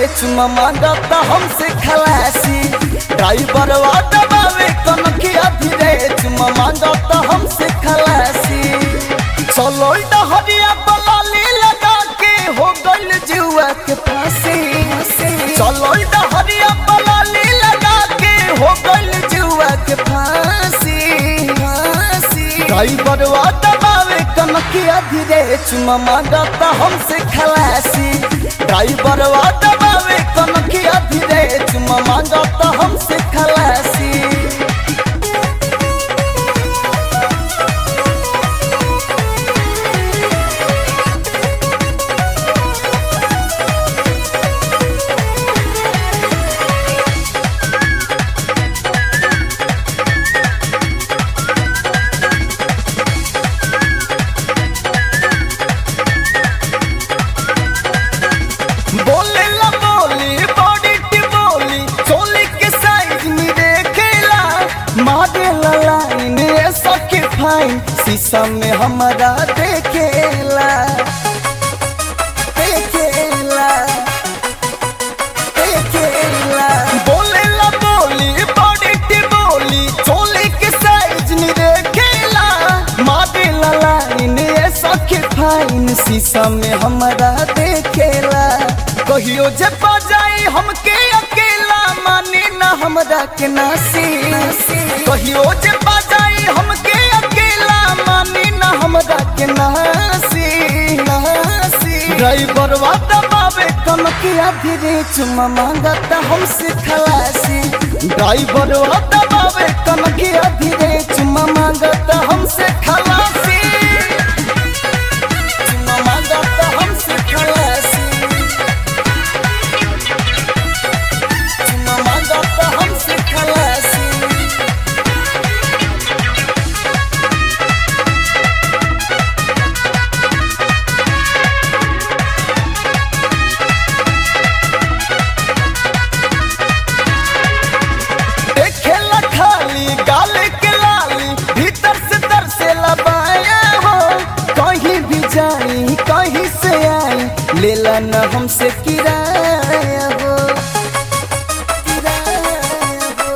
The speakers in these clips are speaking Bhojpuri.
चुमा मांगता हमसे खलासी ड्राइवर दबावे कनखिया धीरे चुमा मांगता हमसे खलासी चलो डहरिया बलाली लगा के हो गइल जुआ के फांसी चलो डहरिया बलाली लगा के हो गइल जुआ के फांसी ड्राइवर दबावे कनखिया धीरे चुमा मांगता हमसे खलासी ड्राइवर दबावे कनखिया धीरे चुमा मांगता हमसे खलासी बोले ला बोली बॉडी की बोली चोली के साइज में देखेला मारे ला लाइन ऐसा के फाइन शीशा में हमारा देखेला देखेला देखेला बोले ला बोली बॉडी की बोली चोली के साइज में देखेला मारे ला लाइन ऐसा के फाइन शीशा में हमारा देखेला कहियो जे बजाई हमके अकेला माने ना हमरा के नासी कहियो जे बजाई हमके अकेला माने ना हमरा के नासी नासी ड्राइवर वा दबावे कनकिया धीरे चुमा मांगता हमसे खलासी ड्राइवर वा दबावे कनकिया धीरे चुमा मांगता हमसे खलासी चुमा मांगता हमसे खलासी चुमा मांगता हमसे खलासी देखेला खाली गाल के लाली भीतर से तर से लबाया हो कहीं भी जाई कहीं से आई लेला न हमसे किराया हो किराया हो,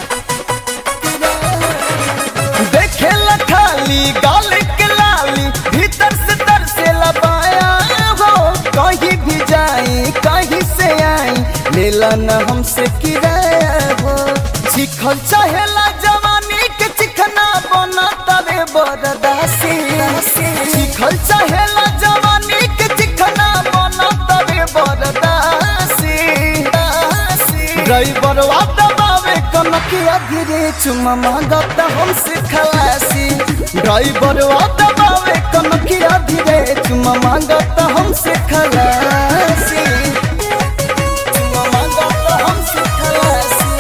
किराया। देखेला खाली गाल के लाली भीतर से तर से लबाया हो कहीं भी जाई कहीं से आई लेला न हमसे किराया हो चिखल चाहेला जवानी के चिखना बना तबे बरदासी चिखल चाहेला जवानी के चिखना बना तबे बरदासी ड्राइवर वा दबावे कनकिया धीरे चुमा मांगता हमसे खलासी ड्राइवर वा दबावे कनकिया धीरे चुमा मांगता हमसे खलासी चुमा मांगता हमसे खलासी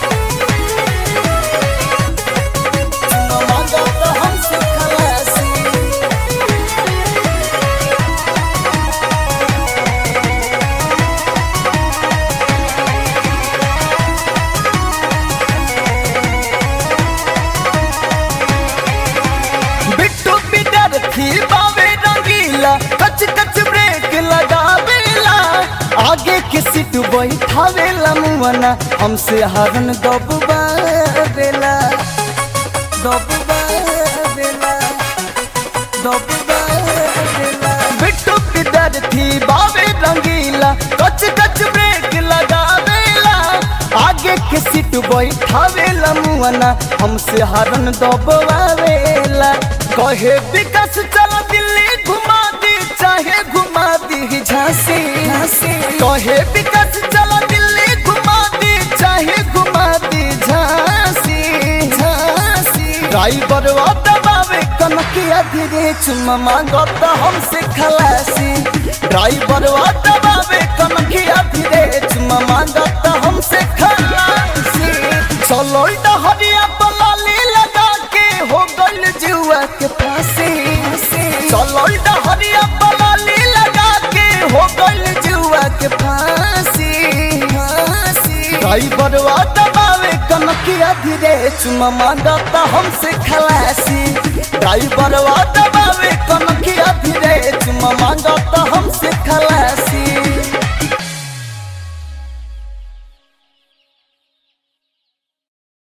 चुमा मांगता हमसे खलासी बिट्टू बिडर थी बावे रंगीला कच कच ब्रेक लगावेला आगे के सीट बैठावेला मुआना हमसे हरन दबबावेला दबबावेला दबबावेला बिट्टू बिडर थी बावे रंगीला कच कच ब्रेक लगावेला आगे के सीट बैठावेला मुआना हमसे हरन दबवावेला कहे विकास चल दिल्ली घुमा दी चाहे घुमा दी झांसी कहे विकास चल दिल्ली घुमा दी चाहे घुमा दी झांसी झांसी ड्राइवर वा दबावे कनकिया धीरे चुमा मांगता हमसे खलासी ड्राइवर वा दबावे कनकिया धीरे चुमा मांगता हमसे खलासी चलो डहरिया बलाली लगा के हो गइल जुआ के फांसी चलो डहरिया बलाली लगा के हो गइल जुआ के फांसी ड्राइवर वा दबावे कनकिया धीरे चुमा मांगता हमसे खलासी ड्राइवर वा दबावे कनकिया धीरे चुमा मांगता हम